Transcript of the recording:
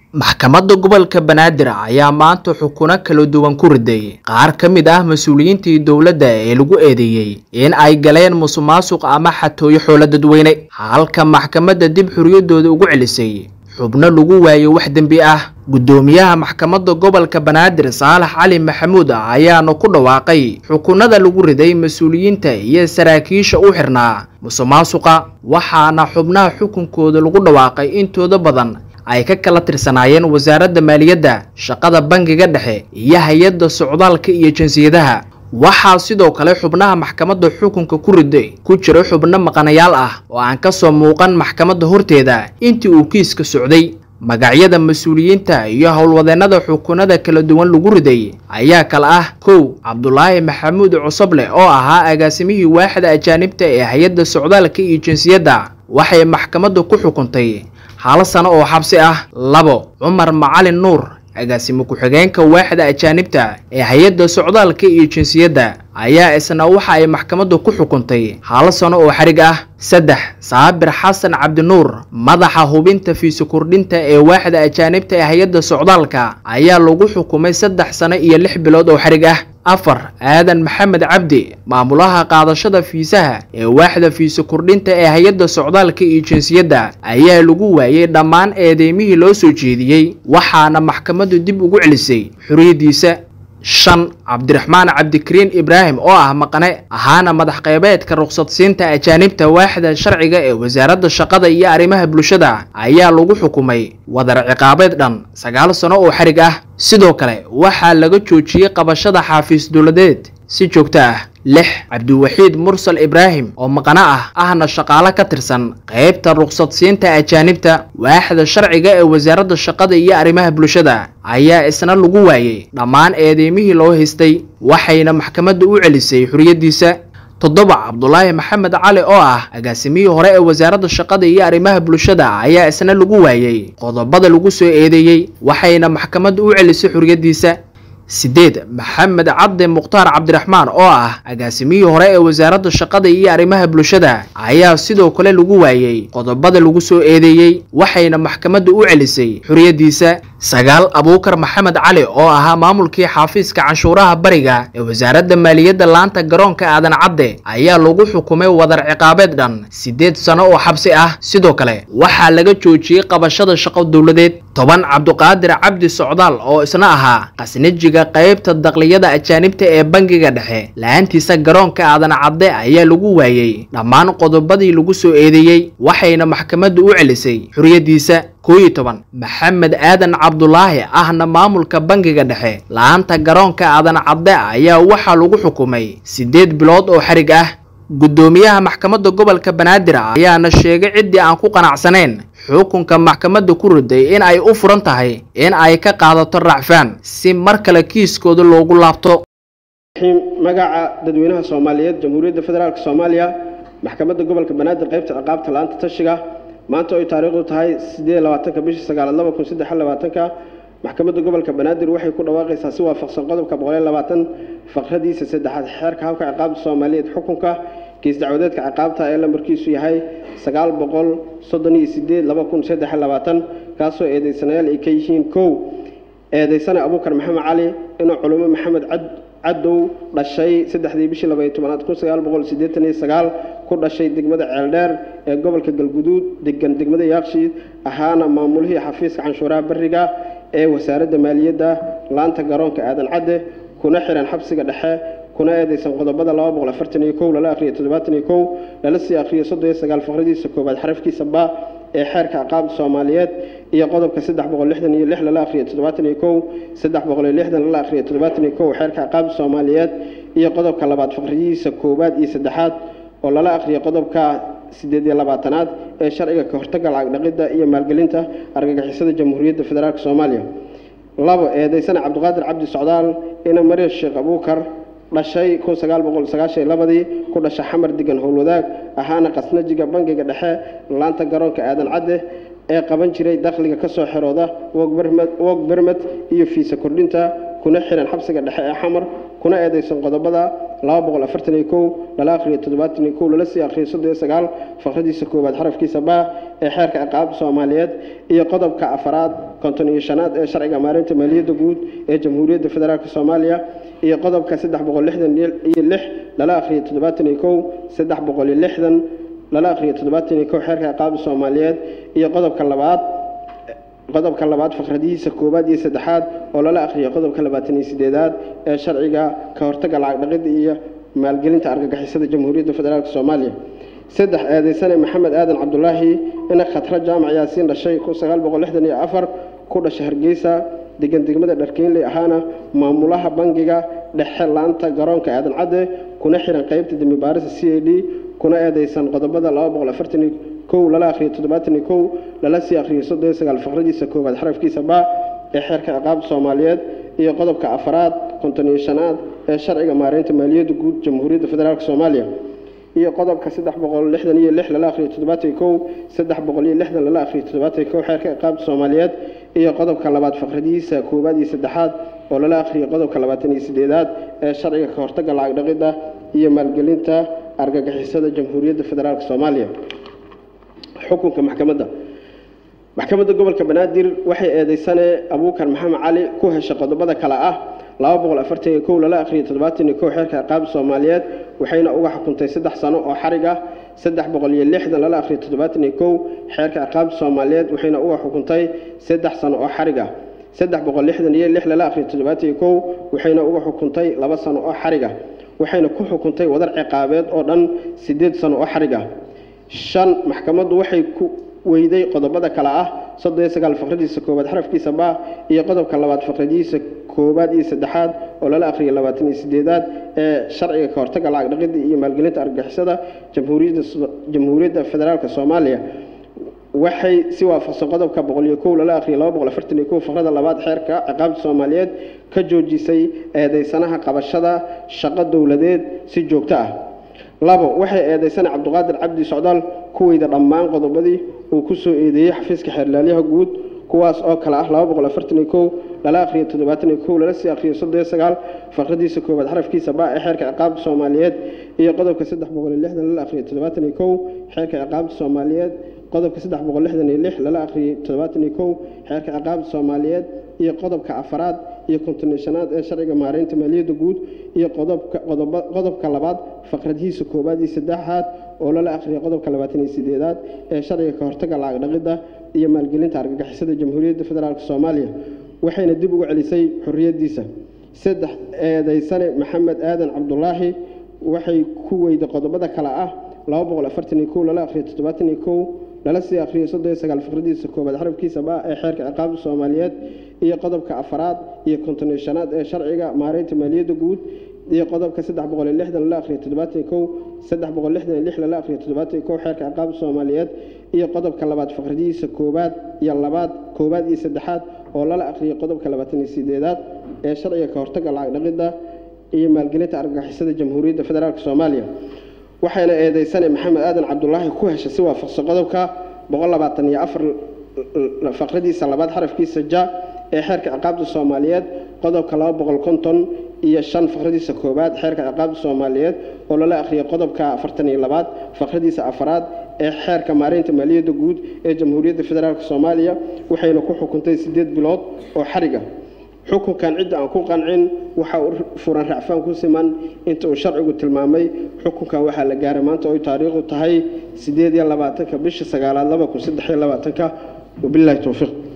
maxkamadda gobolka banaadir ayaa maanta xukuno kala duwan ku riday qaar ka mid ah mas-uuliyiintii dowladda ee lagu eedeeyey in ay galeen musuqmaasuq ama xatooyo xoolo dadweyne halka maxkamadda dib xoriyadooda ugu celisay xubno lagu waayey wax dembi ah guddoomiyaha maxkamadda gobolka banaadir saalax cali maxamuud ayaana ku dhawaaqay xukunada lagu riday mas-uuliyiinta iyo saraakiisha u xirnaa musuqmaasuqa waxaana xubnaha xukunkooda lagu dhawaaqay intooda badan ay ka kala tirsanaayeen wasaaradda maaliyadda shaqada bangiga dhexe iyo hay-adda socdaalka iyo jinsiyadaha waxaa sidoo kale xubnaha maxkamadda xukunka ku riday ku jira xubno maqanayaal ah oo aan ka soo muuqan maxkamadda horteeda intii uu kiiska socday magacyada mas-uuliyiinta iyo howlwadeennada xukunada kala duwan lagu riday ayaa kala ah kow cabdulaahi maxamuud cusoble oo ahaa agaasimihii waaxda ajaanibta ee hay-adda socdaalka iyo jinsiyadda waxay maxkamadda ku xukuntay hal sano oo xabsi ah labo cumar macalin nuur agaasimo ku-xigeenka waaxda ajaanibta ee hay-adda socdaalka iyo jinsiyadda ayaa isna waxa ay maxkamadda ku xukuntay hal sano oo xarig ah saddex saabir xasan cabdinuur madaxa hubinta fiisi kordhinta ee waaxda ajaanibta ee hay-adda socdaalka ayaa lagu xukumay saddex sano iyo lix bilood oo xarig ah afar aadan maxamed cabdi maamulaha qaadashada fiisaha ee waaxda fiisi kordhinta ee hay-adda socdaalka iyo jinsiyadda ayaa lagu waayey dhammaan eedeymihii loo soo jeediyey waxaana maxkamaddu dib ugu celisay xoriyaddiisa shan cabdiraxmaan cabdikariin ibraahim oo ah maqane ahaana madax qeybeedka ruqsadsiinta ajaanibta waaxda sharciga ee wasaaradda shaqada iyo arrimaha bulshada ayaa lagu xukumay wadar ciqaabeed dhan sagaal sano oo xarig ah sidoo kale waxaa laga joojiyey qabashada xaafiis dowladeed si joogto ah lix cabdiwaxiid mursal ibraahim oo maqano ah ahna shaqaalo ka tirsan qeybta ruqsadsiinta ajaanibta waaxda sharciga ee wasaaradda shaqada iyo arrimaha bulshada ayaa isna lagu waayey dhammaan eedeymihii loo haystay waxayna maxkamadda u celisay xoriyaddiisa toddoba cabdulaahi maxamed cali oo ah agaasimihii hore ee wasaaradda shaqada iyo arrimaha bulshada ayaa isna lagu waayey qodobada lagu soo eedeeyey waxayna maxkamadda u celisay xoriyaddiisa sideed maxamed cabdi mukhtaar cabdiraxmaan oo ah agaasimihii hore ee wasaaradda shaqada iyo arrimaha bulshada ayaa sidoo kale lagu waayey qodobada lagu soo eedeeyey waxayna maxkamadda u celisay xoriyaddiisa sagaal abuukar maxamed cali oo ahaa maamulkii xafiiska canshuuraha bariga ee wasaaradda maaliyadda laanta garoonka aadan cadde ayaa lagu xukumay wadar ciqaabeed dhan siddeed sano oo xabsi ah sidoo kale waxaa laga joojiyey qabashada shaqo dowladeed toban cabduqaadir cabdi socdaal oo isna ahaa qasnajiga qaybta dakliyada ajaanibta ee bangiga dhexe la-aantiisa garoonka aadan cadde ayaa lagu waayey dhammaan qodobadii lagu soo eedeeyey waxayna maxkamaddu u celisay xoriyaddiisa koo iyo toban maxamed aadan cabdulaahi ahna maamulka bangiga dhexe la-aanta garoonka aadan cadde ayaa waxaa lagu xukumay siddeed bilood oo xarig ah guddoomiyaha maxkamadda gobolka banaadir ayaana sheegay ciddii aan ku qanacsanayn xukunka maxkamadda ku riday in ay u furan tahay in ay ka qaadato racfaan si mar kale kiiskooda loogu laabto magaca dadweynaha soomaaliyeed jamhuuriyadda federaalk soomaaliya maxkamadda gobolka banaadir qaybta ciqaabta la-aanta tashiga maanta oy taariikhdu tahay sideed labaatanka bishii sagaalaad laba kun saddex labaatanka maxkamadda gobolka banaadir waxay ku dhawaaqaysaa si waafaqsan qodobka boqoliyo labaatan faqradiisa saddexaad xeerka habka ciqaabta soomaaliyeed xukunka kiis dacwadeedka ciqaabta ee lambarkiisu yahay sagaal boqol soddon iyo sideed laba kun saddex labaatan kaasoo eedeysanayaal ay ka yihiin kow eedeysane abuukar maxamed cali inuu culumo maxamed cad cadow dhashay saddexdii bishii labaiyo tobanaad kun sagaal boqol siddeetan iyo sagaal ku dhashay degmada ceeldheer ee gobolka galguduud degan degmada yaaqshiid ahaana maamulihii xafiiska canshuuraha bariga ee wasaaradda maaliyadda laanta garoonka aadan cadde kuna xiran xabsiga dhexe kuna eedeysan qodobada laba boqol afartan iyo kow lala akhriyo toddobaatan iyo kow lala sii akhriyo soddon iyo sagaal faqradiisa koowaad xarafkiisa ba ee xeerka ciqaabta soomaaliyeed iyo qodobka saddex boqol lixdan iyo lix lala akhriyo toddobaatan iyo kow saddex boqol iyo lixdan lala akhriyo toddobaatan iyo kow xeerka ciqaabta soomaaliyeed iyo qodobka labaad faqridiisa koowaad iyo saddexaad oo lala akhriyo qodobka sideed iyo labaatanaad ee sharciga ka hortagga lacag dhaqidda iyo maalgelinta argagixisada jamhuuriyadda federaalk soomaaliya labo eedeysane cabdiqaadir cabdi socdaal ina mariya sheekh abuukar dhashay kun sagaal boqol sagaashan iyo labadii ku dhasha xamar degan howlwadaag ahaana qasnajiga bangiga dhexe laanta garoonka aadan cadde ee qaban jiray dakhliga kasoo xerooda wog bermed iyo fiisa kordhinta kuna xiran xabsiga dhexe ee xamar kuna eedeysan qodobada laba boqol afartan iyo kow lala akhriyo toddobaatan iyo kow lala sii akhriyo soddon iyo sagaal faqradiisa koowaad xarafkiisa baa ee xeerka ciqaabta soomaaliyeed iyo qodobka afaraad konton iyo shanaad ee sharciga maareynta maaliyadda guud ee jamhuuriyadda federaalk soomaaliya iyo qodobka saddex boqol lixdan iyo lix lala akhriyo toddobaatan iyo kow saddex boqol iyo lixdan lala akhriyo toddobaatan iyo kow xeerka ciqaabta soomaaliyeed iyo qodobka labaad qodobka labaad faqradihiisa koowaad iyo saddexaad oo lala akhriyo qodobka labaatan iyo sideedaad ee sharciga ka hortagga lacag dhaqidda iyo maalgelinta argagixisada jamhuuriyadda federaalk soomaaliya saddex eedeysane maxamed aadan cabdulaahi ina khatra jaamac yaasiin dhashay kun sagaal boqol lixdan iyo afar ku dhashay hargeysa degan degmada dharkeynley ahaana maamulaha bangiga dhexe laanta garoonka aadan cadde kuna xiran qeybta dembi baarista c a d kuna eedeysan qodobada laba boqol afartan iyo kow lala akhriyo toddobaatan iyo kow lala sii akhriyo soddon iyo sagaal faqradiisa koowaad xarafkiisa baa ee xeerka ciqaabta soomaaliyeed iyo qodobka afaraad konton iyo shanaad ee sharciga maareynta maaliyadda guud jamhuuriyadda federaalk soomaaliya iyo qodobka saddex boqol lixdan iyo lix lala akhriyo toddobaatan iyo kow saddex boqol iyo lixdan lala akhriyo toddobaatan iyo kow xeerka ciqaabta soomaaliyeed iyo qodobka labaad faqradihiisa koowaad iyo saddexaad oo lala akhriyo qodobka labaatan iyo sideedaad ee sharciga ka hortagga lacag dhaqidda iyo maalgelinta argagixisada jamhuuriyadda federaalk soomaaliya xukunka maxkamadda maxkamadda gobolka banaadir waxay eedeysane abuukar maxamed cali ku heshay qodobada kale ah laba boqol afartan iyo kow lala akhriyo toddobaatan iyo kow xeerka ciqaabta soomaaliyeed waxayna uga xukuntay saddex sano oo xarig ah saddex boqol iyo lixdan lala akhriyo toddobaatan iyo kow xeerka ciqaabta soomaaliyeed waxayna uga xukuntay saddex sano oo xarig ah saddex boqol lixdan iyo lix lala akhriyo toddobaatan iyo kow waxayna uga xukuntay laba sano oo xarig ah waxayna ku xukuntay wadar ciqaabeed oo dhan siddeed sano oo xarig ah shan maxkamaddu waxay ku weyday qodobada kale ah soddon iyo sagaal faqradiisa koowaad xarafkiisa baa iyo qodobka labaad faqradiisa koowaad iyo saddexaad oo lala akhriyo labaatan iyo sideedaad ee sharciga ka hortagga lacag dhaqidda iyo maalgelinta argagixisada jamhuuriyadda jamhuuriyadda federaalk soomaaliya waxay si waafaqsan qodobka boqol iyo kow lala akhriyo laba boqol afartan iyo kow faqrada labaad xeerka ciqaabta soomaaliyeed ka joojisay eedeysanaha qabashada shaqo dowladeed si joogto ah labo waxay eedeysana cabdiqaadir cabdi socdaal kuweyda dhammaan qodobadii uu ku soo eedeeyey xafiiska xeerlaalyaha guud kuwaas oo kale ah laba boqol afartan iyo kow lala akhriyo toddobaatan iyo kow lala sii akhriyo soddon iyo sagaal faqradiisa koowaad xarafkiisa baa ee xeerka ciqaabta soomaaliyeed iyo qodobka saddex boqol iyo lixdan lala akhriyo toddobaatan iyo kow xeerka ciqaabta soomaaliyeed qodobka saddex boqol lixdan iyo lix lala akhriyey toddobaatan iyo kow xeerka ciqaabta soomaaliyeed iyo qodobka afaraad iyo kontonishanaad ee sharciga maareynta maaliyadda guud iyo qodobka qodoba qodobka labaad faqradihiisa koowaad iyo saddexaad oo lala akhriyay qodobka labaatan iyo sideedaad ee sharciga ka hortagga lacag dhaqidda iyo maalgelinta argagixisada jamhuuriyadda federaalk soomaaliya waxayna dib ugu celisay xorriyaddiisa saddex eedeysane maxamed aadan cabdulaahi waxay ku weyday qodobada kale ah laba boqol afartan iyo kow lala akhriyo toddobaatan iyo kow lala sii akhriyo soddon iyo sagaal faqradiisa koowaad xarafkiisa baa ee xeerka ciqaabta soomaaliyeed iyo qodobka afaraad iyo konton iyo shanaad ee sharciga maareynta maaliyadda guud iyo qodobka saddex boqol iyo lixdan lala akhriyo toddobaatan iyo kow saddex boqol lixdan iyo lix lala akhriyo toddobaatan iyo kow xeerka ciqaabta soomaaliyeed iyo qodobka labaad faqradihiisa koowaad iyo labaad koowaad iyo saddexaad oo lala akhriyo qodobka labaatan iyo sideedaad ee sharciga ka hortagga lacag dhaqidda iyo maalgelinta argagixisada jamhuuriyadda federaalk soomaaliya waxayna eedeysane maxamed aadan cabdulaahi ku heshay si waafaqsan qodobka boqol labaatan iyo afar faqradiisa labaad xarafkiisa ja ee xeerka ciqaabta soomaaliyeed qodobka laba boqol konton iyo shan faqradiisa koowaad xeerka ciqaabta soomaaliyeed oo lala akhriyay qodobka afartan iyo labaad faqradiisa afaraad ee xeerka maareynta maaliyadda guud ee jamhuuriyadda federaalk soomaaliya waxayna ku xukuntay siddeed bilood oo xariga xukunkan cidda aan ku qancin waxa uu furan racfaan ku siman inta uu sharcigu tilmaamay xukunkan waxaa la gaaray maanta oy taariikhdu tahay siddeed iyo labaatanka bisha sagaalaad laba kun saddex iyo labaatanka wabilaahi towfiiq